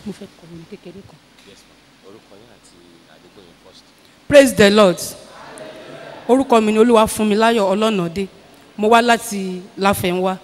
mo fẹ́ kọ́ mi kékeré kan. yes ma orúkọ yín àti àdúgbò yín first. praise the lord orúkọ mi ni olúwa fún mi láyọ̀ ọlọ́nàdé mo wá láti láfẹ̀ńwá.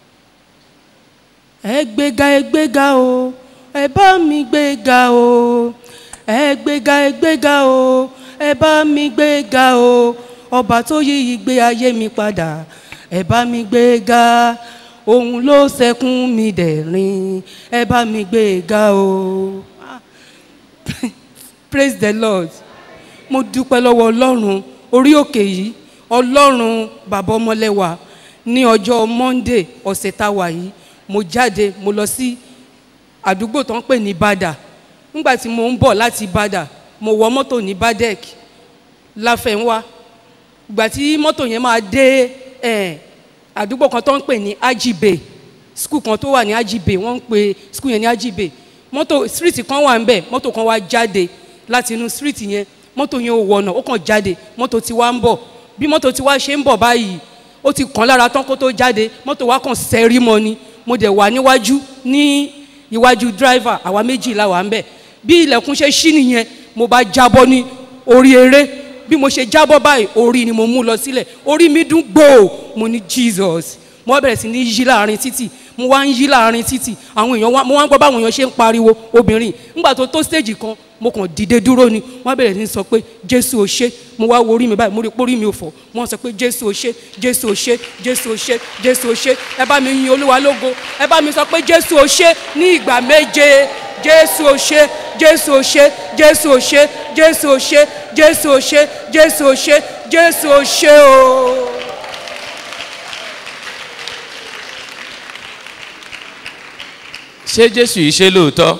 ẹ gbéga ẹ gbéga o ẹ bá mi gbéga o ẹ gbéga ẹ gbéga o ẹ bá mi gbéga o ọba tó yí ìgbé ayé mi padà ẹ bá mi gbéga òun ló sẹkún mi dẹ̀rín ẹ bá mi gbéga o Ah. praise the lord mo dúpẹ́ lọ́wọ́ ọlọ́run orí òkè yìí ọlọ́run bàbá ọmọlẹ́wà ní ọjọ́ monday ọ̀sẹ̀ tá a wà yìí mo jáde mo lọ sí àdúgbò tó ń pè ní bàdà nígbà tí mo ń bọ̀ láti bàdà mo wọ mọ́tò ní badek láfẹ̀ńwá ìgbà tí mọ́tò yẹn máa dé eh, àdúgbò kan tó ń pè ní ajibe skul kan tó wà ní ajibe wọ́n ń pè skul yẹn ní ajibe mọ́tò street kan wà ń bẹ̀ mọ́tò kan wá jáde láti inú street yẹn mọ́tò yẹn ò wọ̀nà ó kàn jáde mọ́tò tí wá ń bọ̀ bí mọ́tò tí wá ṣe ń bọ̀ báyìí ó ti kàn lára tán kó tó jáde mọ́tò wá kàn sẹ́rí mọ́ ni mo dẹ̀ wà níwájú ní iwájú driver àwa méjì la wà ń bẹ̀ bí ilẹ̀kùn ṣe ṣí nìyẹn mo bá jábọ́ ní orí eré bí mo ṣe jábọ́ báyìí orí ni mo mú lọ sílẹ̀ orí mi dún gbòò mo ní jesus mo wá bẹ̀rẹ̀ sí ní yí láàrin títì mo wá ń yí láàrin títì àwọn èèyàn wá mo wá ń gbọ́ báwọn èèyàn ṣe ń pariwo obìnrin nígbà tó tó stage kan mo kàn dìde dúró ni wọ́n bẹ̀rẹ̀ sí ní sọ pé jésù ò ṣe mo wá wo orí mi báyìí mo rí pórí mi ò fọ́ wọ́n sọ pé jésù ò ṣe jésù ò ṣe jésù ò ṣe jésù ò ṣe ẹ bá mi yin olúwa lógo ẹ bá mi sọ pé jésù ò ṣe ní ìgbà méje jésù ò ṣe jésù ò ṣe jésù ò ṣe jésù ò ṣe jésù ò ṣe jésù ò ṣe jésù ò ṣe o. ṣé jésù yìí ṣe lóòótọ́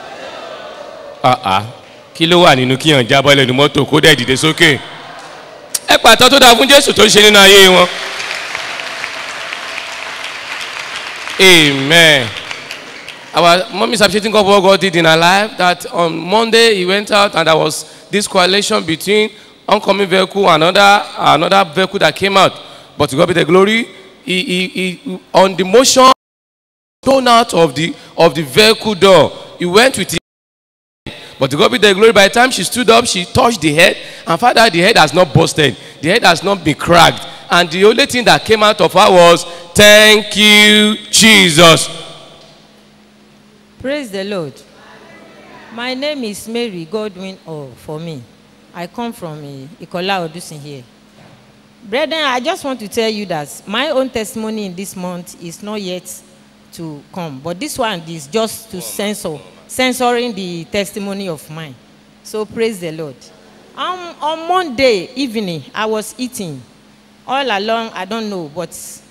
àà kí ló wà nínú kíyàn jábọ́ lẹ́nu mọ́tò kó dẹ̀ dìde sókè ẹ pàtó tó dáa fún jésù tó ṣe nínú ayé wọn. amen our mom is appreciating God for what God did in her life that on Monday he went out and there was this coalition between oncoming vehicle and another another vehicle that came out but to God be the glory he he he on the motion thrown out of the of the vehicle door he went with his but to God be the glory by the time she stood up she touched the head and found out the head has not busted the head has not been cracked and the only thing that came out of her was thank you jesus Praise the Lord. My name is Mary Godwin or for me. I come from uh, Ikola Odusin here. Brethren, I just want to tell you that my own testimony in this month is not yet to come, but this one is just to censor, censoring the testimony of mine. So praise the Lord. Um, on Monday evening, I was eating. All along, I don't know, but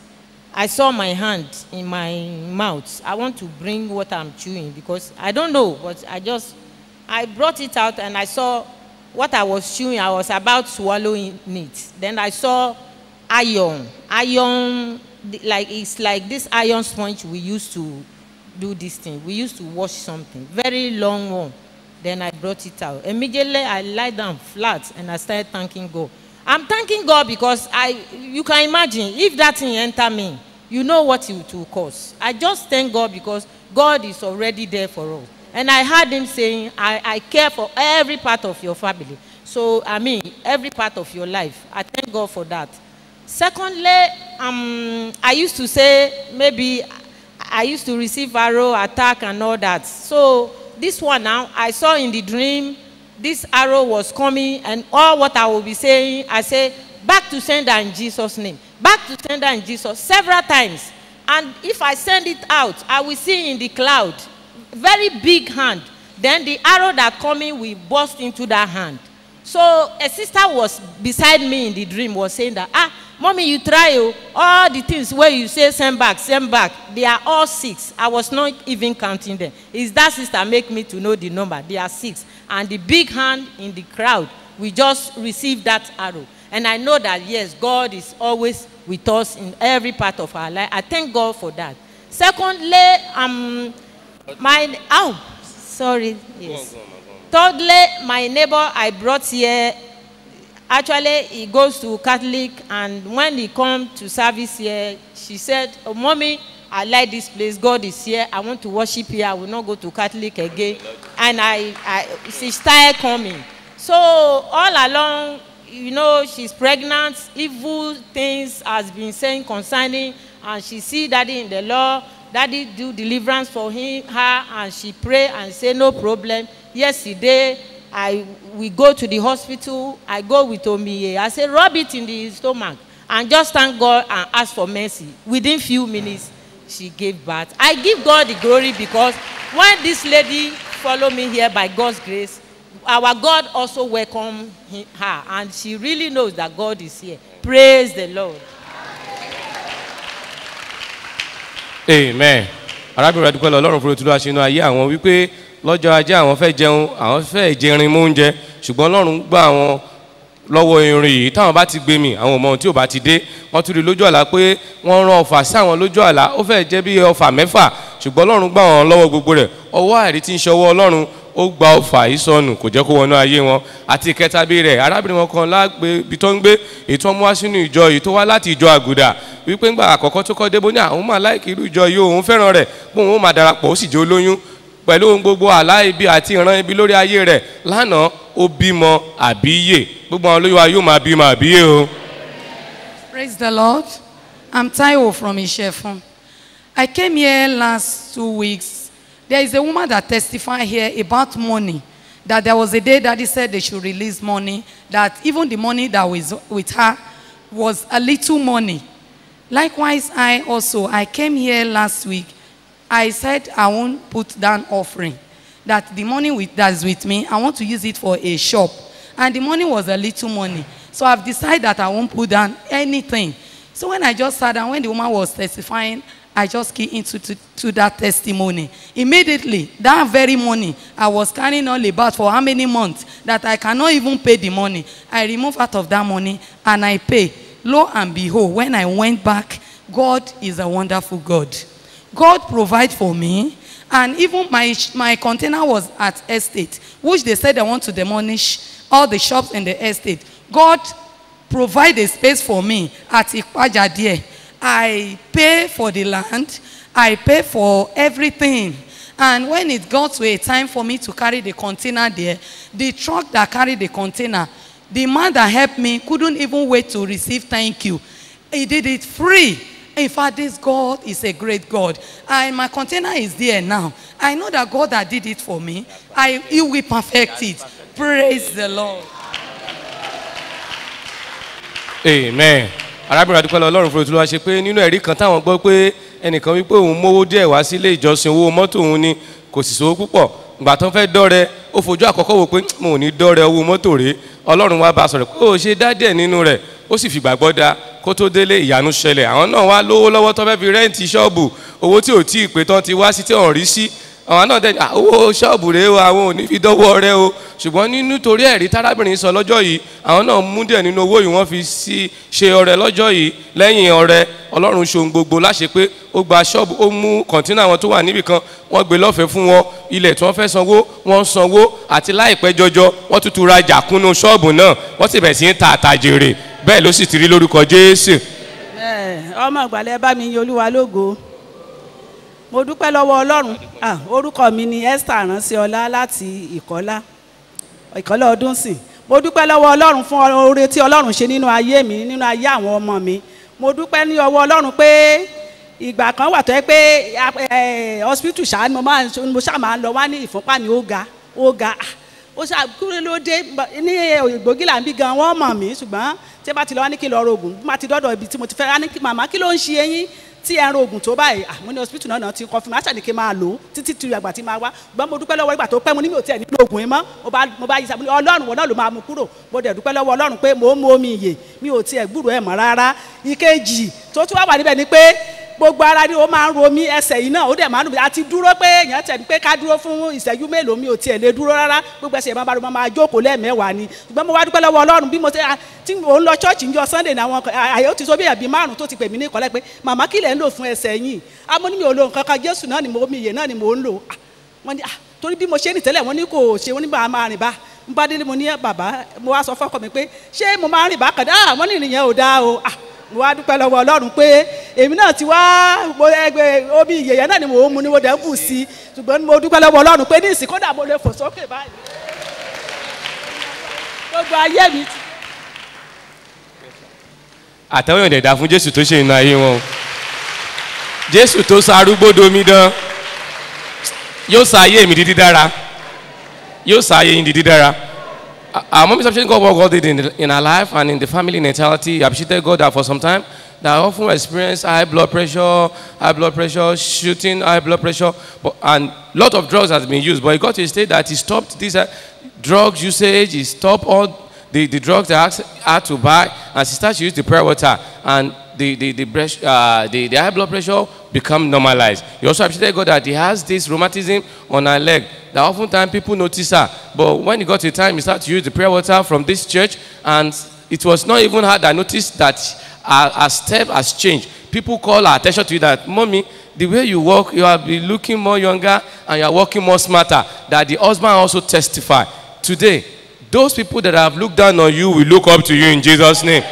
I saw my hand in my mouth. I want to bring what I'm chewing because I don't know, but I just I brought it out and I saw what I was chewing. I was about swallowing it. Then I saw iron. Iron the- like it's like this iron sponge we used to do this thing. We used to wash something. Very long one. Then I brought it out. Immediately I lie down flat and I started thanking God. I'm thanking God because I you can imagine if that thing enter me, you know what it will cause. I just thank God because God is already there for us. And I heard him saying, I, I care for every part of your family. So I mean every part of your life. I thank God for that. Secondly, um, I used to say maybe I used to receive arrow attack and all that. So this one now, I saw in the dream, this arrow was coming, and all what I will be saying, I say, back to sender in Jesus' name, back to sender in Jesus, several times. And if I send it out, I will see in the cloud, very big hand. Then the arrow that coming will burst into that hand. So a sister was beside me in the dream was saying that, ah, mommy, you try oh, all the things where you say send back, send back. They are all six. I was not even counting them. Is that sister make me to know the number? They are six. And the big hand in the crowd, we just received that arrow. And I know that yes, God is always with us in every part of our life. I thank God for that. Secondly, um, my oh, sorry, yes. Thirdly, my neighbor I brought here, actually he goes to Catholic and when he come to service here, she said, oh, mommy, I like this place. God is here. I want to worship here. I will not go to Catholic again. And I, I she started coming. So all along, you know, she's pregnant. Evil things has been saying concerning, and she see daddy in the law. Daddy do deliverance for him, her, and she pray and say no problem. Yesterday, I we go to the hospital. I go with Omiye. I say rub it in the stomach and just thank God and ask for mercy. Within few minutes, she gave birth. I give God the glory because when this lady follow me here by God's grace, our God also welcome he- her and she really knows that God is here. Praise the Lord. amen arábìnrin adúpẹ́ lọ ọlọ́run fúru tìlú àṣínú ayé àwọn wípé lọ́jọ́ ajé àwọn fẹ́ jẹun àwọn fẹ́ jẹrin mú oúnjẹ ṣùgbọ́n ọlọ́run gbà àwọn lọ́wọ́ irin yìí táwọn bá ti gbé mi àwọn ọmọ tí ò bá ti dé wọ́n tún rí lójú àlá pé wọ́n rán ọfà sí àwọn lójú àlá ó fẹ́ jẹ́ bí ọfà mẹ́fà ṣùgbọ́n ọlọ́run gbà wọ́n lọ́wọ́ gbogbo rẹ̀ ọwọ́ àìrí tí ń ṣọwọ́ ọlọ́run ó gba ọfà yìí sọnù kò jẹ́ kó wọnú ayé wọn àti ìkẹta bí rẹ̀ arábìnrin wọn kan lágbè ibi tó ń gbé èyí tó ń mú wá sínú ìjọ yìí tó wá láti ìjọ àgùdà wípé ńgbà àkọ́kọ́ tó kọ́ débó ní àwọn máa láìkí irú ìjọ yìí òun fẹ́ràn rẹ̀ bóun ó máa darapọ̀ ó sì jẹ́ olóyún pẹ̀lú ohun gbogbo àlá ibi àti ìran ibi lórí ayé rẹ̀ lánàá ó bímọ àbíyè gbogbo àwọn olóyún wa yóò máa bímọ àbíyè o. Praise the Lord. I'm Taiwo from Ishefun. I came here last two weeks. There is a woman that testified here about money. That there was a day that he said they should release money. That even the money that was with her was a little money. Likewise, I also, I came here last week. I said I won't put down offering. That the money with, that's with me, I want to use it for a shop. And the money was a little money. So I've decided that I won't put down anything. So when I just sat down, when the woman was testifying, I just key into to, to that testimony. Immediately, that very morning, I was carrying all about for how many months that I cannot even pay the money. I remove out of that money and I pay. Lo and behold, when I went back, God is a wonderful God. God provide for me. And even my, my container was at estate, which they said they want to demolish all the shops in the estate. God provide a space for me at Ikpaja there. I pay for the land. I pay for everything. And when it got to a time for me to carry the container there, the truck that carried the container, the man that helped me couldn't even wait to receive thank you. He did it free. In fact, this God is a great God. And my container is there now. I know that God that did it for me, I, He will perfect it. Praise the Lord. amen arábìnrin adúpẹ́ lọ ọlọ́run fúru tí wọ́n ṣe pé nínú ẹ̀rí kan táwọn gbọ́ pé ẹnìkan wípé òun mówó díẹ̀ wá sílé ìjọsìn owó mọ́tò òun ni kò sì sówó púpọ̀ ìgbà tó ń fẹ́ dọ́rẹ ó fojú àkọ́kọ́ wò pé mo ò ní dọ́rẹ owó mọ́tò rèé ọlọ́run wá bá a sọ̀rọ̀ pé ó ṣe dá díẹ̀ nínú rẹ̀ ó sì fìgbàgbọ́ da kó tó délé ìyanu ṣẹlẹ̀ àwọn náà wá lówó lọ́wọ́ tó fẹ́ fi rẹ́ǹtì ṣọ́ọ̀bù owó tí ò tí ì pé tán ti wá sí tí ò ń rí sí àwọn náà dẹ́ni "Ah, owó ṣọ́ọ̀bù rèé o àwọn ò ní fi dọ́wọ́ rẹ o ṣùgbọ́n nínú torí ẹ̀rí tárábìnrin sọ lọ́jọ́ yìí àwọn náà mú díẹ̀ nínú owó yìí wọ́n fi sí ṣe ọrẹ lọ́jọ́ yìí lẹ́yìn ọrẹ ọlọ́run ṣohun gbogbo láṣẹ pé ó gba ṣọ́ọ̀bù ó mú kọ̀ńtínà wọn tó wà níbì kan wọ́n gbé lọ́fẹ̀ẹ́ fún wọn ilẹ̀ tí wọ́n fẹ́ sanwó wọ́n sanwó àti láìpẹ́ jọjọ wọ́n tuntun rajà kúnnú ṣọ́ọ̀bù náà wọ́n sì bẹ̀ sí ń ta àtàjèrè bẹ́ẹ̀ ló sì ti rí lórúkọ jésù Ẹ, ọmọ ìgbàlẹ̀ bá mi yin olúwa lógo mo dúpẹ́ lọ́wọ́ ọlọ́run Ah, orúkọ mi ni esther ránṣẹ́ọlá láti ìkọ́lá ìkọ́lá ọdún sìn mo dúpẹ́ lọ́wọ́ ọlọ́run fún oore tí ọlọ́run ṣe nínú ayé mi nínú ayé àwọn ọmọ mi mo dúpẹ́ ní ọwọ́ ọlọ́run pé ìgbà kan wà tó yẹ pé ẹ, hospital ṣáà ni mo máa ń- mo ṣáà máa ń lọ wá ní ìfúnpá ni ó ga ó ga Ah, ó ṣáà kúrò ló dé ní ògbógi là ń bí gan wọ́n mọ̀ mí ṣùgbọ́n tí bá ti lọ wá ní kí n lọ rògùn bí má ti dọ́dọ̀ ibi tí mo ti fẹ́ wá ní kí màmá kí ló ń ṣe eyín tí ẹ ń rògùn tó báyìí àmọ́ ní hospital náà náà ti kọ́ fún mi àṣà ni kí n máa lò ó títí tí àgbà tí máa wá ṣùgbọ́n mo dúpẹ́ lọ́wọ́ ìgbà tó pẹ́ mo ní mi ò tiẹ̀ nílò oògùn yẹn mọ́ mo bá mo bá yí sábà ọlọ́run wọn náà ló máa mú kúrò mo dẹ̀ dúpẹ́ lọ́wọ́ ọlọ́run pé mò ń mu omi ìyè mi ò tiẹ̀ gbúrò ẹ̀ mọ́ rárá ìkejì tó tún wá wà níbẹ̀ ni pé gbogbo ara ni ó máa ń ro mí ẹsẹ̀ yìí náà ó dẹ̀ máa ń dùn mí àti dúró pé èèyàn tẹ̀ ní pé ká dúró fún ìṣẹ́jú mélòó mi ò tiẹ̀ lè dúró rárá gbogbo ẹsẹ̀ máa bá ro máa jókòó lẹ́ẹ̀mẹ́wàá ni ṣùgbọ́n mo wá dúpẹ́ lọ́wọ́ ọlọ́run bí mo ṣe tí mò ń lọ ṣọ́ọ̀ṣì ń jọ sunday ní àwọn àyè ó ti sọ bí ẹ̀bí márùn tó ti pè mí ní ìkọ́lẹ̀ pé màmá kí lẹ̀ ń lò fún ẹsẹ̀ yìí àmọ́ ní mi ò lo nǹkan kan jésù náà ni mo mi ìyè náà ni mò ń lò Ah, wọ́n ní ah, torí bí mo ṣe rìn tẹ́lẹ̀ wọ́n ní kò ṣe wọ́n ní bá a máa rìn bá n bá délé mo ní bàbá mo wá sọ fọ́kọ mi pé ṣé mo máa ń rìn bákan dáa wọ́n ní ìrìn yẹn ò dáa o Ah, mo wá dúpẹ́ lọ́wọ́ ọlọ́run pé èmi náà ti wá mo ẹgbẹ́ omi ìyẹ̀yẹ́ náà ni mò ń mu ni mo dẹ̀ ń bù sí i ṣùgbọ́n mo dúpẹ́ lọ́wọ́ ọlọ́run pé ní ìsìn kódà mo lè fò sókè báyìí gbogbo ayé mi ti àtẹ̀wọ̀n ìdẹ̀dà fún jésù tó ṣe iná ayé wọn o jésù tó sa arúgbó domi dán yóò sa ayé mi di dídára yóò sa ayé yín di dídára Uh, our mom is appreciating God what God did in, in her life and in the family in entirety. Appreciated God that for some time that I often experience high blood pressure, high blood pressure, shooting, high blood pressure, but, and lot of drugs has been used. But he got to a state that he stopped this uh, drugs usage. He stopped all the, the drugs that I had to buy, and she started to use the prayer water, and the the the, breast, uh, the the high blood pressure become normalized. He also appreciated God that he has this rheumatism on her leg that oftentimes people notice her, but when he got to a time, he started to use the prayer water from this church, and it was not even her that noticed that her, her step has changed. People call her attention to you that, mommy, the way you walk, you have been looking more younger and you are walking more smarter. That the husband also testify. Today, those people that have looked down on you will look up to you in Jesus' name.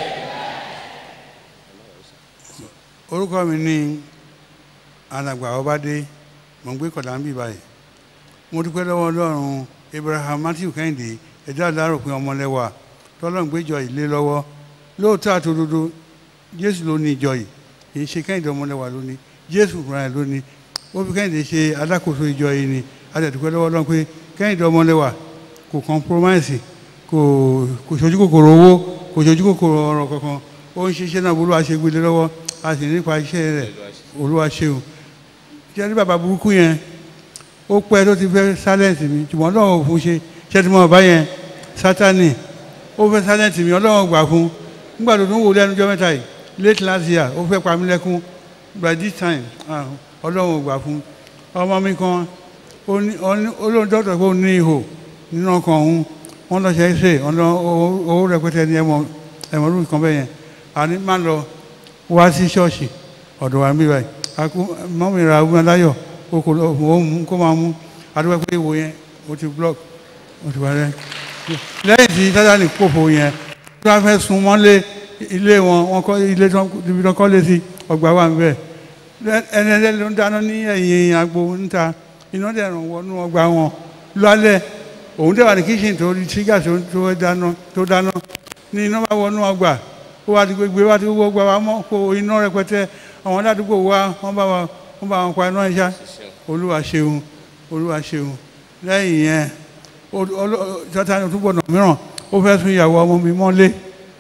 orúkọ mi ní alàgbà ọbadé mò ń gbé kọ̀dà ń bì báyìí mo dúpẹ́ lọ́wọ́ ọlọ́run abraham matthew kẹ́hìndé ẹ̀dá àdáròpin ọmọlẹ́wà tọ́lọ́run gbéjọ ilé lọ́wọ́ lóòótọ́ àtòdodo jésù ló ní ìjọ yìí kì í ṣe kẹ́hìndé ọmọlẹ́wà ló ní jésù fúnra ẹ̀ ló ní ó fi kẹ́hìndé ṣe alákòóso ìjọ yìí ni adẹ̀dúpẹ́ lọ́wọ́ ọlọ́run pé kẹ́hìndé ọmọlẹ́wà kò compromise kò kò ṣojú kòkòrò owó kò ṣojú kòkòrò ọ̀rọ̀ kankan ó ń ṣiṣẹ́ náà bolúwa ṣe gbélé lọ́wọ́ a sì nípa iṣẹ́ rẹ̀ olúwa ṣeun ṣé ní bàbá burúkú yẹn ó pẹ́ tó ti fẹ́ silence mi ṣùgbọ́n ọlọ́run ò fún ṣe ṣé tí mo bá yẹn sátani ó fẹ́ silence mi ọlọ́run gbà fún nígbà tó tún wò lẹ́nu ọjọ́ mẹ́ta yìí late last year ó fẹ́ pa mí lẹ́kún by this time ah, ọlọ́run ò gbà fún ọmọ mi kan ó ní- ó ní- olóhùn dọ́tọ̀ pé ó ní ihò nínú ọkàn òun wọ́n lọ ṣe é ṣe ọ̀nà owó owó rẹpẹtẹ ní ẹ̀mọ́ ẹ̀mọ́ lórí kan bẹ́ẹ̀ yẹn àní má lọ wá sí ṣọ́ọ̀ṣì ọ̀dọ̀ wa ń bí báyìí akú mọ́mí ra ogun aláyọ̀ o kò lọ o mú kó máa mú adúgbò pé ìwò yẹn o ti block o ti wà rẹ lẹ́yìn tí sátani kófò yẹn tí wọ́n fẹ́ sun mọ́lé ilé wọn wọn kọ́ ilé tí wọ́n ibi tí wọ́n kọ́ lé sí ọgbà wà níbẹ̀ ẹni ẹlẹ́ni ló ń dáná ní ẹ̀yìn agbo níta iná dẹ̀ ràn wọnú ọgbà wọn lálẹ́ òun dẹ̀ wà ní kíṣìn tó rí ṣígà tó tó dáná tó dáná ní iná bá wọnú ọgbà ó wá ti gbégbé wá ti gbogbo ọgbà wa mọ́ kó iná rẹpẹtẹ àwọn aládùúgbò wa wọ́n bá wa wọ́n bá wọn pa iná ìṣá olúwa ṣeun olúwa ṣeun lẹ́yìn yẹn sátani tó gbọ́dọ̀ mìíràn ó fẹ́ sún ìyàwó ọmọ mi mọ́lé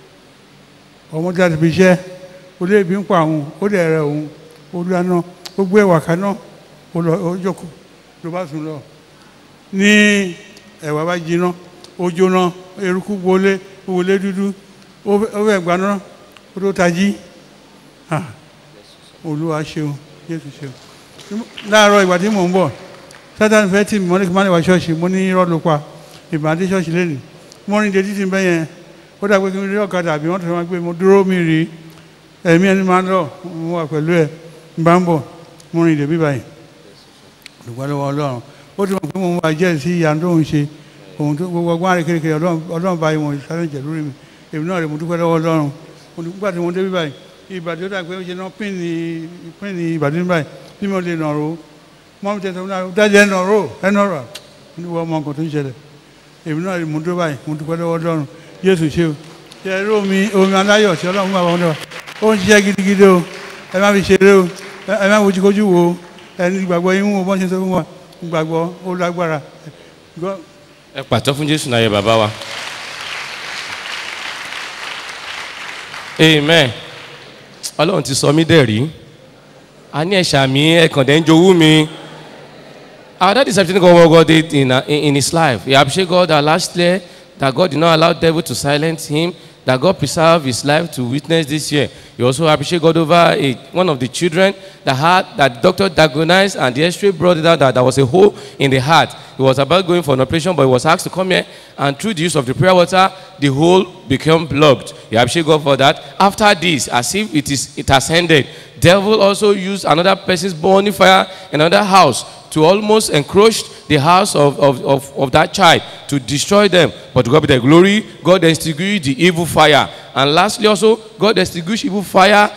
ọmọ jáde fi iṣẹ́ olé ibi ń pa òun ó dẹ̀ rẹ òun ó dáná ó gbé ẹ̀wà kaná ó lọ ó jókòó ló bá sùn lọ ní ẹ̀wà bá jiná ó jóná eruku wọlé wọlé dúdú ó fẹ́- ó fẹ́ gbaná ó tó tají Ah, olúwa ṣeun jésù ṣeun láàárọ̀ ìgbà tí mò ń bọ̀ sátani fẹ́ tì mí mọ́lẹ́ kí n má lè wá ṣọ́ọ̀ṣì mo ní irọ́ ló pa ìbàdí ṣọ́ọ̀ṣì lẹ́nu mo rìn dé títí bẹ́ẹ̀ yẹn ó dà pé kí n rí ọ̀kadà àbí wọ́n tó máa gbé mo dúró mi rí ẹ̀mí ẹni máa ń lọ mo wà pẹ̀lú ẹ̀ n bá ń bọ̀ mo rìn dé bí báyìí dùgbọ́ lọ́wọ́ ọlọ́run ó ti mọ̀ pé mo máa jẹ́ sí ìyá tó ń ṣe ohun tó gbogbo ọgbọ́n àrẹ kékeré ọlọ́run ọlọ́run báyìí wọn sáré jẹ̀ lórí mi èmi náà rẹ̀ mo dúpẹ́ lọ́wọ́ ọlọ́run mo dúpẹ́ tí mo dé bí báyìí ìbàdí ó dà pé ó ṣe náà pín ní pín ní ìbàdí báyìí bí mo lè nà ro mọ́ mi tẹ̀sán náà dájẹ́ ẹ̀nà ro ẹ̀nà rà ní wọ́n mọ nǹkan tó ń ṣẹlẹ̀ èmi náà rẹ̀ mo dúpẹ́ báyìí mo dúpẹ́ lọ́wọ́ ọlọ́run jésù ṣe o ṣe eré omi omi aláyọ̀ tí ọlọ́run bá wọn dọ̀ ó ń ṣiṣẹ́ gidigidi o ẹ má fi ṣeré o ẹ ẹ má wojúkojú wo o ẹni gbàgbọ́ yín wo bọ́n ṣe sọ fún wa gbàgbọ́ ó lágbára God ẹ pàtó fún jésù náà yẹ bàbá wa amen ọlọ́run ti sọ mí dẹ̀ rí a ní ẹ̀ṣà mi ẹ̀kàndẹ̀ ń jowú mi our dad is everything God God did in, uh, in, in his life he appreciate God that last year that God did not allow devil to silence him that God preserved his life to witness this year he also appreciate God over a, one of the children that had that the doctor diagnosed and the x-ray brought it out that there was a hole in the heart he was about going for an operation but he was asked to come here and through the use of the prayer water the hole became blocked he appreciate God for that after this as if it is it has ended devil also used another person's burning fire in another house to almost encroach the house of, of, of, of that child to destroy them. But to God be the glory, God extinguished the evil fire. And lastly, also, God extinguished evil fire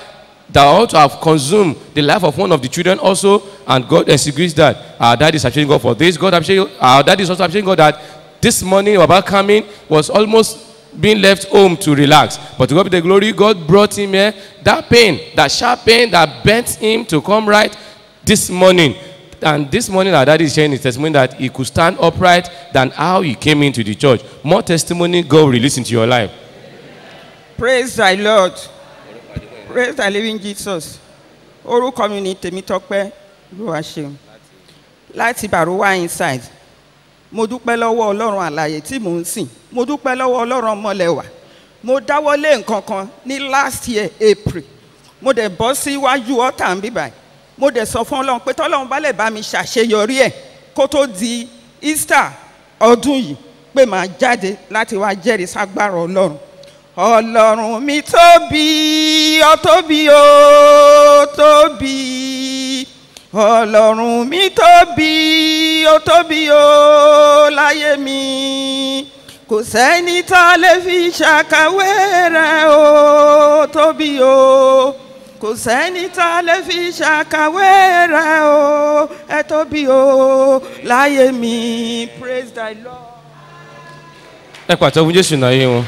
that ought to have consumed the life of one of the children also, and God executes that. Our dad is appreciating God for this. God appreciate, our dad is also appreciating God that this morning about coming was almost being left home to relax. But to God be the glory, God brought him here. That pain, that sharp pain that bent him to come right this morning. And this morning, our daddy is sharing his testimony that he could stand upright than how he came into the church. More testimony God will release into your life. praise thy lord praise thy living jesus orúkọ mi ni tèmítọ́pẹ́ olúwaṣeun láti baruwa inside mo dúpẹ́ lọ́wọ́ ọlọ́run àlàyé tí mò ń sìn mo dúpẹ́ lọ́wọ́ ọlọ́run ọmọlẹ́wà mo dáwọ́lé nǹkan kan ní last year april mo dẹ̀ bọ́ síwájú ọ̀tá ń bíbáyìí mo dẹ̀ sọ fún ọlọ́run pé tọ́lọ́run bá lè bá mi ṣàṣeyọrí ẹ̀ kó tó di easter ọdún yìí pé màá jáde láti wá jẹ́rìí ságbára ọlọ́run ọlọ́run mi tóbi ọ tóbi ó tóbi ọlọ́run mi tóbi ó tóbi ó láyé mi kò sẹ́ni tá a lè fi ṣàkàwé rẹ̀ ó tóbi ó kò sẹ́ni tá a lè fi ṣàkàwé rẹ̀ ó ẹ tóbi ó láyé mi praise thy lord. ẹ pàtó fún jésù náà yé wọn.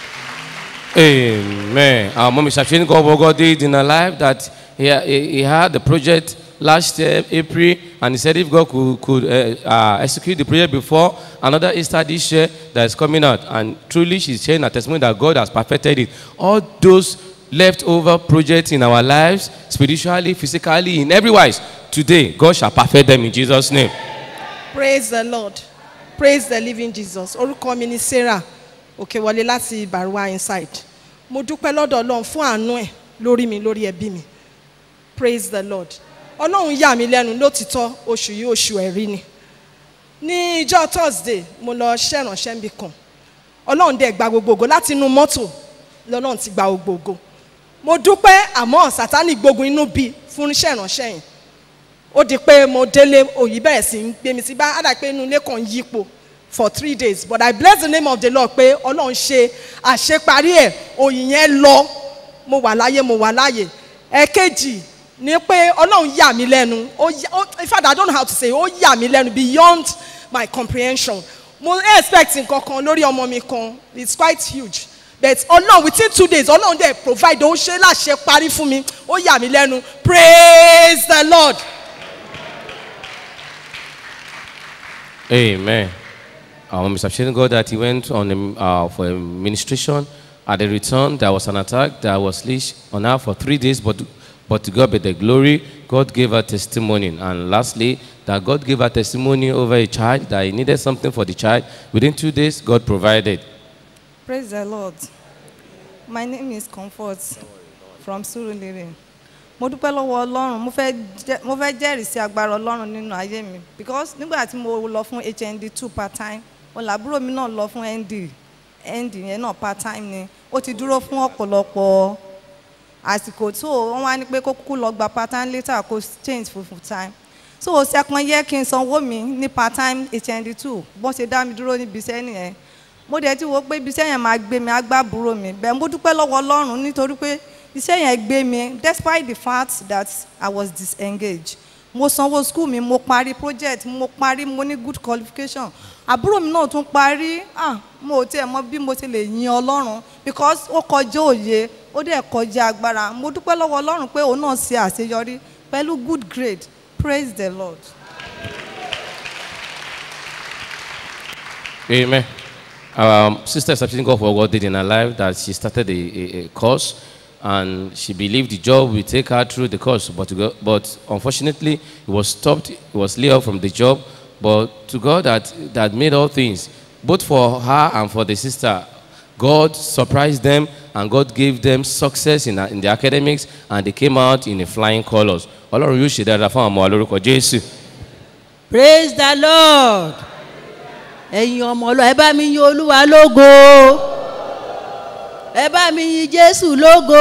amen our mom is appreciating God what God did in her life that he, he, he had the project last year april and he said if God could, could uh, uh, execute the project before another easter this year that is coming out and truly she's sharing her testimony that God has perfected it all those leftover projects in our lives spiritually physically in every wise today God shall perfect them in Jesus name. praise the lord praise the living jesus orúkọ mi ni sarah òkèwọlé láti baruwa inside mo dúpẹ́ lọ́dọ̀ ọlọ́run fún àánú ẹ̀ lórí mi lórí ẹbí mi praise the lord ọlọ́run yà mí lẹ́nu lótìtọ́ oṣù yìí oṣù ẹ̀rí ni ní ìjọ thursday mo lọ ṣẹ̀ránṣẹ́ níbi kan ọlọ́run dẹ̀ gba gbogbo ògo láti inú mọ́tò lọ́lọ́run ti gba gbogbo ògo mo dúpẹ́ àmọ́ sátánì gbógun inú bí fún ṣẹ̀ránṣẹ́ yẹn ó di pé mo délé òyì bẹ̀rẹ̀ sí ń gbé mi sí bá àdá pé inú ilé kan yípo for three days but i bless the name of the lord pé ọlọ́run ṣe àṣeparí ẹ̀ òyì yẹn lọ mo wà láyé mo wà láyé ẹ̀kejì ni pé ọlọ́run yà mí lẹ́nu ó yà ó in fact i don't know how to say it, ó yà mí lẹ́nu beyond my comprehension mo expect nǹkan kan lórí ọmọ mi kan it's quite huge but ọlọ́run within two days ọlọ́run dẹ̀ provide ó ṣe láṣẹ parí fún mi ó yà mí lẹ́nu praise the lord. Amen. Our Mr. Appreciating God that he went on a, uh, for a ministration. At the return, there was an attack that was leashed on her for three days, but, but to God be the glory. God gave her testimony. And lastly, that God gave her testimony over a child, that he needed something for the child. Within two days, God provided. Praise the Lord. My name is Comfort from Surulere. Mo dúpẹ́ lọ́wọ́ Ọlọ́run, mo fẹ́ jẹ́- mo fẹ́ jẹ́rìí sí agbára Ọlọ́run nínú ayé mi because nígbà tí mo lọ fún HND two part time, ọ̀làbúrò mi náà lọ fún ND, ND yẹn náà part time ni, ó ti dúró fún ọ̀pọ̀lọpọ̀ àsìkò tó wọ́n wá ní pé kó kúkú lọ gba part time later kó change for full time. So second year kí n sanwó mi ní part time HND two, bọ́n ṣe dá mi dúró níbi iṣẹ́ nìyẹn mo dẹ̀ ti wo pé ibi iṣẹ́ yẹn máa gbé mi agbábúrò mi bẹ́ẹ̀ mo dúpẹ́ lọ́wọ́ ọlọ́run nítorí pé iṣẹ́ yẹn gbé mi despite the fact that I was disengaged mo sanwó school mi mo parí project mo parí mo ní good qualification àbúrò mi náà tún parí ah mo ò tiẹ̀ mọ bí mo ti lè yin ọlọ́run because ó kọjá òye ó dẹ̀ kọjá agbára mo dúpẹ́ lọ́wọ́ ọlọ́run pé òun náà ṣe àṣeyọrí pẹ̀lú good grade praise the lord. Amen. Our sister is appreciating God for what God did in her life, that she started a, a, a course and she believed the job will take her through the course. But, to go, but unfortunately, it was stopped, it was laid off from the job. But to God that, that made all things, both for her and for the sister, God surprised them and God gave them success in, in the academics and they came out in a flying colors. Ọlọ́run yóò ṣe dáadáa fún àwọn ọmọ wa lórúkọ Jésù. praise the lord ẹ̀yin ọmọ ọlọ́ ẹ bá mi yin olúwa lógo ẹ bá mi yin jésù lógo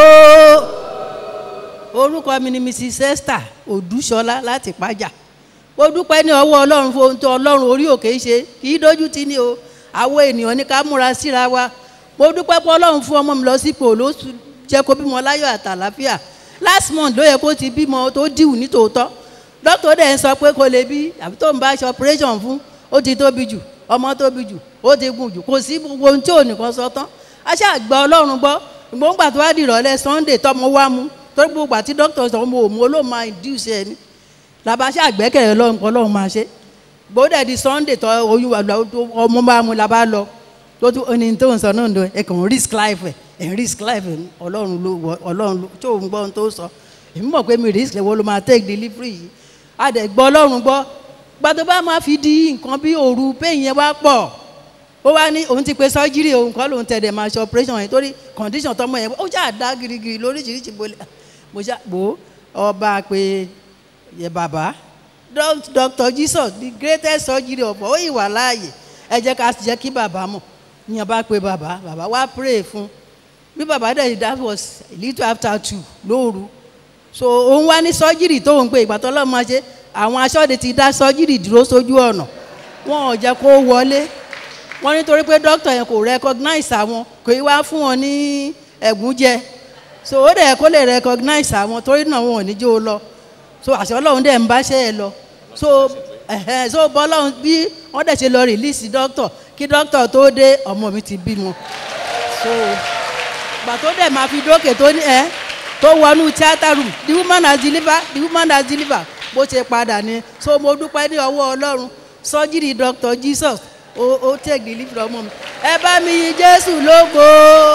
orúkọ mi ni mrs esther odúṣọlá láti pàjà mo dúpẹ́ ní ọwọ́ ọlọ́run fún ohun tó ọlọ́run orí òkè ṣe kì í dójú tì ní o àwọn ènìyàn ní ká múra síra wa mo dúpẹ́ pé ọlọ́run fún ọmọ mi lọ sípò ló jẹ́ kó bímọ láyọ̀ àtàlàfíà last month ló yẹ kó ti bímọ tó díwù ní tòótọ́ dókítà dẹ̀ ń sọ pé kò lè bí àbí tó ń bá ṣe operation fún ó ti tóbi jù ọmọ tóbi jù ó ti gùn jù kò sí gbogbo ohun tí ò nìkan sọ tán a ṣáà gbọ́ ọlọ́run gbọ́ ìgbóngbà tó wá di ìrọ̀lẹ́ sunday tọmọ wá mu torí gbogbo àti dókítà sọ mo ò mú olóò máa induce ẹ ní làbá ṣáà gbẹ́kẹ̀lé ọlọ́run pọ̀ ọlọ́run máa ṣe gbọ́dọ̀ di sunday tọ oyún wa lọ ọmọ bá mu la bá lọ tó tún oní tó ń sọ náà lọ ẹ kàn ń risk life ẹ ẹ ń risk life ẹ ọlọ́run ló wọ ọlọ́run ló tó ń gbọ́ ohun tó sọ èmi mọ̀ pé mi risk lẹ́wọ́ ló máa take delivery yìí a dẹ̀ gbọ́ ọlọ́run gbọ́ gbàtọ́ bá máa fi di nǹkan bí òru pain yẹn wá pọ̀ ó wá ní òun ti pe surgery òun kọ́ lòun tẹ̀lé máa ṣe operation yẹn torí condition tọmọ yẹn ó jà dá girigiri lóríṣiríṣi bolẹ̀ mo ṣá gbó ọba pé yẹ bàbá Doc- Dr. Jesus the greatest surgery of all ó ìwà láàyè ẹ jẹ́ ká jẹ́ kí bàbá mọ̀ ìyẹn bá pe bàbá bàbá wá pray fún bí bàbá dẹ̀ that was a little after two lóru so òun wá ní surgery tó ń pe ìgbà tó lọ́ọ́ máa ṣe àwọn aṣọ́de ti dá surgery dúró sójú ọ̀nà wọn ò jẹ́ kó wọlé wọ́n nítorí pé doctor yẹn kò recognize àwọn kò í wá fún wọn ní ẹ̀gún jẹ so ó dẹ̀ kó lè recognize àwọn torí náà wọn ò ní jó lọ so àṣẹ ọlọ́run dẹ̀ ń báṣẹ́ ẹ lọ so ẹ̀hẹ́n so bọ́lọ́run bí wọ́n dẹ̀ ṣe lọ release doctor kí doctor tó dé ọmọ mi ti bímọ so gbà tó dẹ̀ máa fi dókè tó ní ẹ́ tó wọnú theatre room the woman has delivered the woman has delivered bó ṣe padà ni so mo dúpẹ́ ní ọwọ́ ọlọ́run surgery doctor jesus ó ó take delivery ọmọ mi ẹ bá mi yin jésù lógo.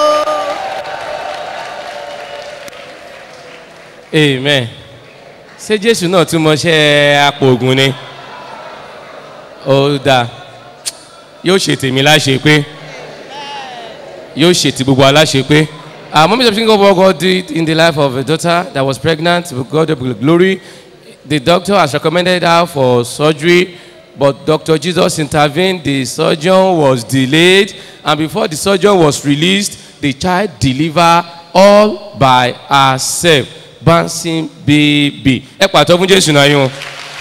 amen ṣé jésù náà tún mọṣẹ́ apòògùn ni ó dáa yóò ṣe tèmi láṣẹ pé yóò ṣe ti gbogbo aláṣẹ pé uh, mommy is thinking of what God did in the life of a daughter that was pregnant with God be glory the doctor has recommended her for surgery but Dr. Jesus intervened the surgeon was delayed and before the surgeon was released the child delivered all by herself bouncing baby ẹ pàtó fún jésù náà yín o.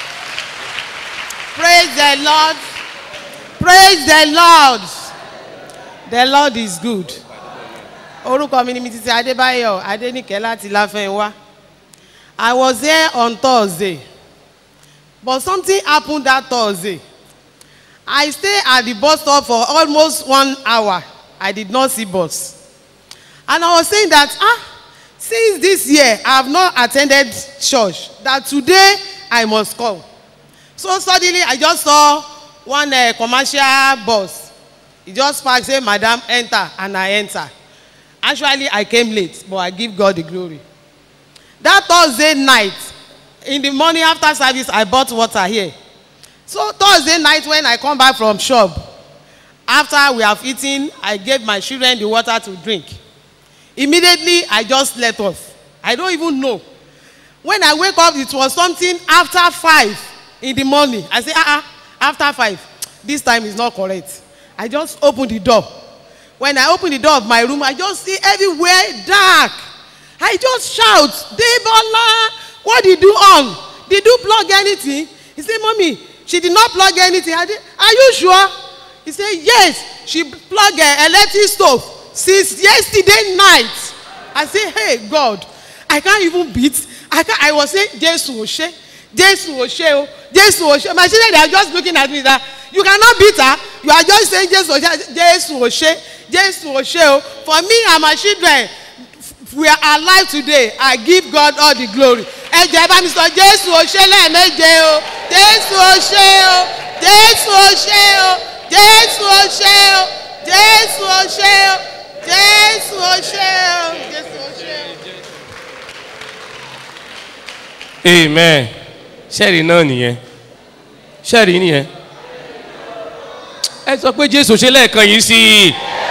Praise the Lord. Praise the Lord. The Lord is good. Orúkọ mi ni mi titi Adébáyọ̀ Adéníkẹ́ láti Láfẹ́nwá. I was here on Thursday but something happened that Thursday. I stay at the bus stop for almost one hour. I did not see bus. And I was saying that ah since this year I have not attended church that today I must come. So suddenly I just saw one uh, commercial bus. He just parked say madam enter and I enter. Actually I came late but I give God the glory. That Thursday night in the morning after service I bought water here. So Thursday night when I come back from shop after we have eaten I gave my children the water to drink. Immediately I just slept off. I don't even know. When I wake up it was something after five in the morning. I say ah ah after five this time is not correct. I just open the door. When I open the door of my room I just see everywhere dark. I just shout Debola what did you on? Did you plug anything? He say mommy she did not plug anything. I say are you sure? He say yes she plug uh, electric stove since yesterday night. I say hey God I can't even beat I can't I was saying Jesu Oshe Jesu Oshe o Jesu Oshe my children they are just looking at me that you cannot beat her you are just saying Jesu Oshe Jesu Oshe Jesu Oshe o for me and my children we are alive today I give God all the glory ẹ jẹ́ ẹ bá mi sọ Jésù Oshe lẹ́ẹ̀méje o Jésù Oshe o Jésù Oshe o Jésù Oshe o Jésù Oshe o Jésù Oshe o Jésù Oshe o. amen ṣẹ́ẹ̀rì náà nìyẹn ṣẹ́ẹ̀rì nìyẹn ẹ sọ pé jésù ṣe lẹ́ẹ̀kan yìí sí i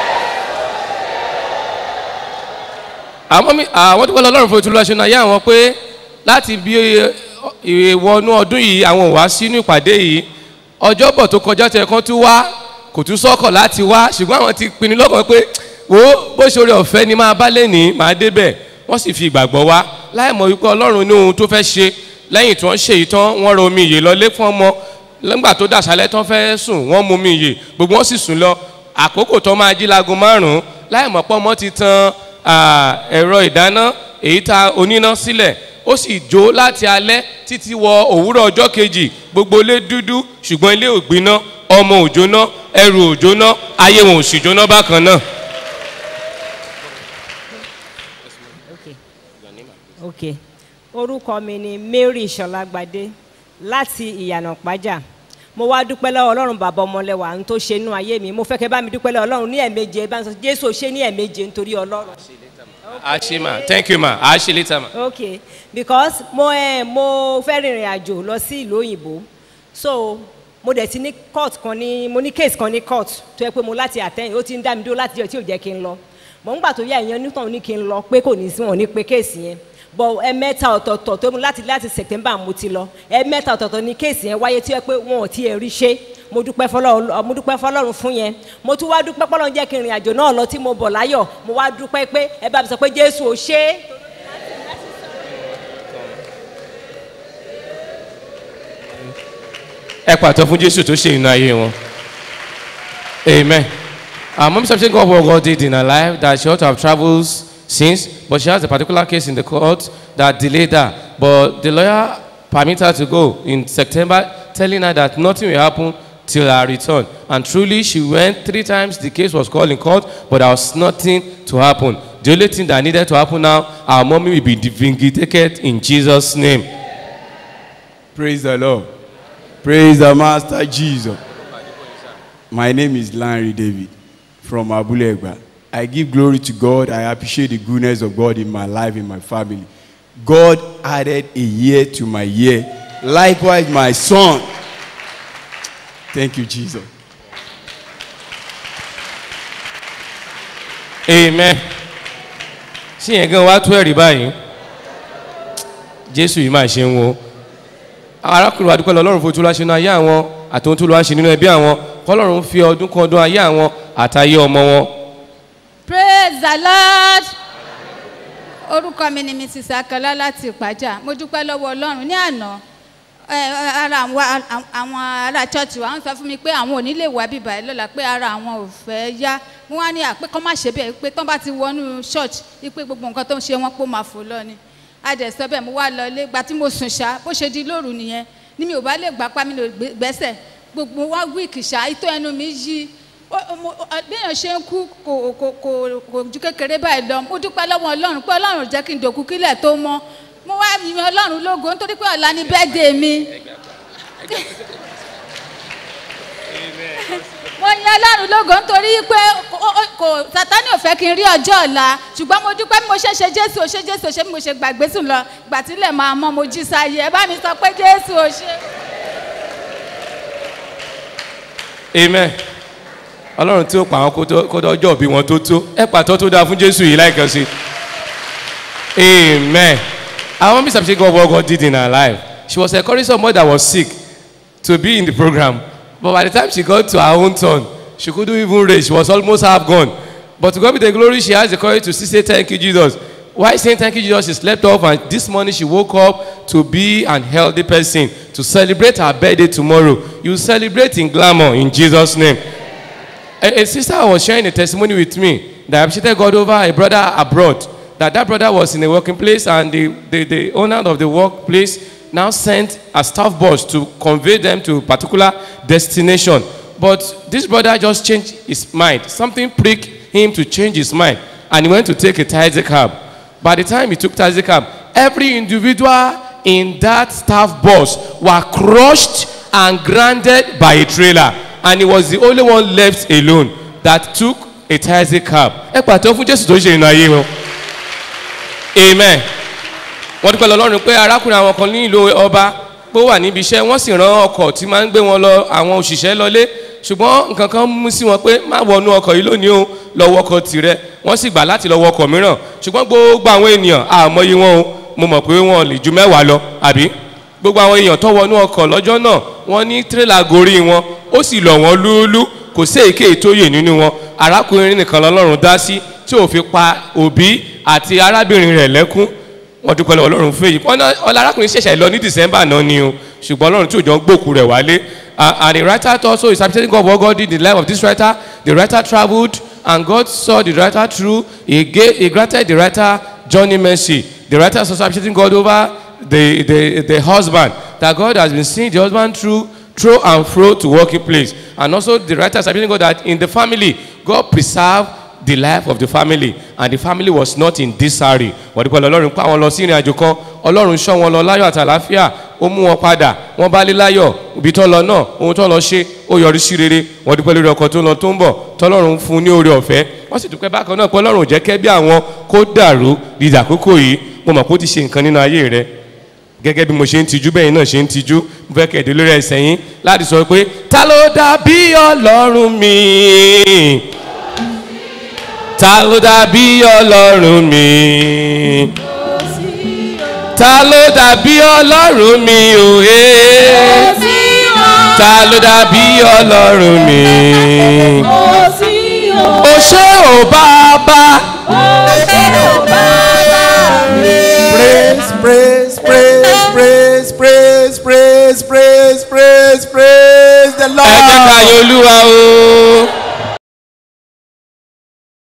àwọn mi àwọn tó kọ́ lọ lọ́rùn fún ìtura ṣe náà yá àwọn pé láti bí ìwọnú ọdún yìí àwọn ò wá sínú ìpàdé yìí ọjọ́bọ̀ tó kọjá tẹ kán tún wá kò tún sọ́kọ̀ láti wá ṣùgbọ́n àwọn ti pinnu lọ́kàn pé wo bó ṣe orí ọ̀fẹ́ ni máa bá lẹ́nìí máa débẹ̀ wọ́n sì fi ìgbàgbọ́ wá láì mọ̀ wípé ọlọ́run ní ohun tó fẹ́ ṣe lẹ́yìn tí wọ́n ṣe yìí tán wọ́n rọ omi ìyè lọlé fún ọmọ lẹ́gbà tó dàṣálẹ́ tán fẹ́ sùn wọ́n mu omi ìyè gbogbo wọn sì sùn lọ àkókò tó máa jí láago márùn-ún láì mọ̀ pọ́ ọmọ ti tan ẹ̀rọ ìdáná èyí tá oníná sílẹ̀ ó sì jó láti alẹ́ títí wọ òwúrọ̀ ọjọ́ kejì gbogbo ilé dúdú ṣùgbọ́n ilé ò gbiná ọmọ ò jóná ẹrù ò jóná ayé wọn ò sì jóná bákan náà. ok orúkọ mi ni mary sọlágbadé láti ìyànà pàjá mo wá dúpẹ́ lọ́wọ́ ọlọ́run bàbá ọmọlẹ́wà ń tó ṣe inú ayé mi mo fẹ́ kẹ́ bá mi dúpẹ́ lọ́wọ́ ọlọ́run ní ẹ̀ẹ̀méje bá ń sọ jésù ṣe ní ẹ̀ẹ̀méje nítorí ọlọ́run. a ṣe ma thank you ma a ṣe later ma. ok because mo ẹ mo fẹ́ rìnrìn àjò lọ sí ìlú òyìnbó so mo dẹ̀ ti ní court kan ní mo ní case kan ní court tó yẹ pé mo láti àtẹ̀yìn ó ti ń dá mi dúró láti jẹ́ tí ò jẹ́ kí n lọ mọ̀ ń gbà tó yá ìyẹn nítorí ní kí n lọ pé kò ní sí wọn ní pé case yẹn bọ̀ ẹ̀mẹ́ta ọ̀tọ̀ọ̀tọ̀ tó mú láti láti september mo ti lọ ẹ̀mẹ́ta ọ̀tọ̀ọ̀tọ̀ ní case yẹn wáyé tí ó yẹ pé wọn ò tiẹ̀ rí ṣe mo dúpẹ́ fọlọ́run mo dúpẹ́ fọlọ́run fún yẹn mo tún wá dúpẹ́ fọlọ́run jẹ́ kí n rìn àjò náà lọ tí mo bọ̀ láyọ̀ mo wá dúpẹ́ pé ẹ bá mi sọ pé jésù ò ṣe é. ẹ pàtó fún jésù tó ṣe inú ayé wọn amen our mom said God what God did in her life that she ought to have travelled since but she has a particular case in the court that delayed her but the lawyer permit her to go in September telling her that nothing will happen till her return and truly she went three times the case was called in court but there was nothing to happen the only thing that needed to happen now our mommy will be vindicated in Jesus name. Praise the Lord. Praise the Master Jesus. My name is Larry David from Abulegba. I give glory to God. I appreciate the goodness of God in my life, in my family. God added a year to my year. Likewise, my son. Thank you, Jesus. amen sí yẹn gan wá tó ẹ̀rí báyìí jésù yìí máa ṣe ń wo arákùnrin wa dúpẹ́ lọ ọlọ́run fojú láṣẹ nínú ayé àwọn àtòun tó lọ́wọ́ ṣe nínú ẹbí àwọn kọ́lọ́run fi ọdún kan ọdún ayé àwọn àtayé ọmọ wọn. praise the lord orúkọ mi ni mrs akọlá láti ìpájà mo dúpẹ́ lọ́wọ́ ọlọ́run ní àná ẹ, ara àwọn àwọn ará church wa ń sọ fún mi pé àwọn ò ní lè wá bíbá ẹ lọ́la pé ara àwọn ò fẹ́ yá mo wá ní àpé kọ́ má ṣe bẹ́ẹ̀ pé tán bá ti wọnú church wípé gbogbo nǹkan tó ń ṣe wọ́n pé ó máa fò lọ ni a dẹ̀ sọ bẹ́ẹ̀ mo wá lọ ilé gba tí mo sùn ṣá bó ṣe di lóru nìyẹn ni mi ò bá lè gbà pa mi lè gbé- gbẹ́sẹ̀ gbogbo wá wíìkì ṣá ìtọ́ ẹnu mi yí ó- ó- mo- ọ- béèyàn ṣe ń kú kò kò kò kò ju kékeré báyìí lọ mo dúpẹ́ lọ́wọ́ ọlọ́run pé ọlọ́run ò jẹ́ kí n dòkú kílẹ̀ tó mọ́ mo wá yin ọlọ́run lógo nítorí pé ọ̀la ni bẹ́ẹ̀dẹ̀ mi mo yin ọlọ́run lógo nítorí pé kò- ó- kò sátani ò fẹ́ kí n rí ọjọ́ ọ̀la ṣùgbọ́n mo dúpẹ́ bí mo ṣe ṣe jésù ò ṣe jésù ò ṣe bí mo ṣe gbàgbé sùn lọ ìgbà tí ilẹ̀ máa mọ́ mo jí sáyé ẹ bá mi sọ pé jésù ò ṣe. amen ọlọ́run tí ó pa àwọn kó tó- kó tó ọjọ́ òbí wọn tó tó ẹ pàtó tó dáa fún jésù yìí láìkan sí amen our mom sabi say God what God did in her life she was encouraging somebody that was sick to be in the program but by the time she got to her own turn she couldn't even raise she was almost half gone but to God be the glory she has the courage to still say thank you Jesus why saying thank you Jesus she slept off and this morning she woke up to be an healthy person to celebrate her birthday tomorrow you celebrate in glamour in Jesus name a, a sister was sharing a testimony with me that appreciated God over a brother abroad. That that brother was in a working place and the, the, the owner of the workplace now sent a staff bus to convey them to a particular destination. But this brother just changed his mind. Something pricked him to change his mind and he went to take a taxi cab. By the time he took taxi cab, every individual in that staff bus were crushed and grounded by a trailer and he was the only one left alone that took a taxi cab. ẹ pàtó fún jésù tó ṣe ìrìn ayé wọn amen wọ́n dúpẹ́ lọ́lọ́run pé arákùnrin àwọn kan ní ìlú ọba pé ó wà níbi iṣẹ́ wọ́n sì rán ọkọ̀ tí máa ń gbé wọn lọ àwọn òṣìṣẹ́ lọlé ṣùgbọ́n nǹkan kan mú sí wọn pé má wọnú ọkọ̀ yìí lónìí o lọ wọkọ̀ tirẹ̀ wọ́n sì gbà láti lọ wọkọ̀ mìíràn ṣùgbọ́n gbogbo àwọn ènìyàn àmọye wọn o mo mọ̀ pé wọn lè ju mẹ́wàá lọ àbí gbogbo àwọn èèyàn tó wọnú ọkọ̀ lọ́jọ́ náà wọ́n ní tírélà gorí wọn ó sì lọ̀ wọ́n lúúlú kò sí èké tó yè nínú wọn arákùnrin nìkan lọ́lọ́run dá sí tí ò fi pa òbí àti arábìnrin rẹ̀ lẹ́kún wọ́n dúpẹ́ lọ́wọ́ ọlọ́run fún èyí wọ́n náà ọlá arákùnrin ṣẹ̀ṣẹ̀ lọ ní december náà ni o ṣùgbọ́n ọlọ́run tí òjò ń gbòkú rẹ̀ wálé Uh, and the writer also is appreciating God what God did in the life of this writer the writer travelled and God saw the writer through he gave he granted the writer journey mercy The writer is also appreciating God over the, the, the husband, that God has been seeing the husband through, through and fro to working place. And also the writer is appreciating God that in the family, God preserved the life of the family and the family was not in disarray wọ́n dúpẹ́ lọ ọlọ́run pa wọn lọ sí ìrìn àjò kan ọlọ́run ṣọ́ wọn lọ láyọ̀ àti àlàáfíà ó mú wọn padà wọ́n bá lé láyọ̀ ibi tó lọ náà ohun tó lọ ṣe ó yọrí sí rere wọ́n dúpẹ́ lórí ọkọ̀ tó lọ tó ń bọ̀ tọ́lọ́run fún un ní oore ọ̀fẹ́ wọ́n sì dúpẹ́ bákan náà pé ọlọ́run ò jẹ́ kẹ́ bí àwọn kó dàrú dídà àkókò yìí mo mọ̀ pé ó ti ṣe nǹkan nínú ayé rẹ gẹ́gẹ́ bí mo ṣe ń tijú bẹ́ẹ̀ náà ṣe ń tijú mo fẹ́ kẹ̀dé lórí ẹsẹ̀ yín láti sọ pé ta ló dàbí ọlọ́run mi ta ló dàbí ọlọ́run mi ta ló dàbí ọlọ́run mi òye ta ló dàbí ọlọ́run mi o ṣé o bàbá praise praise praise praise praise praise praise praise praise the ẹ jẹ́ ká lord yọ olúwa o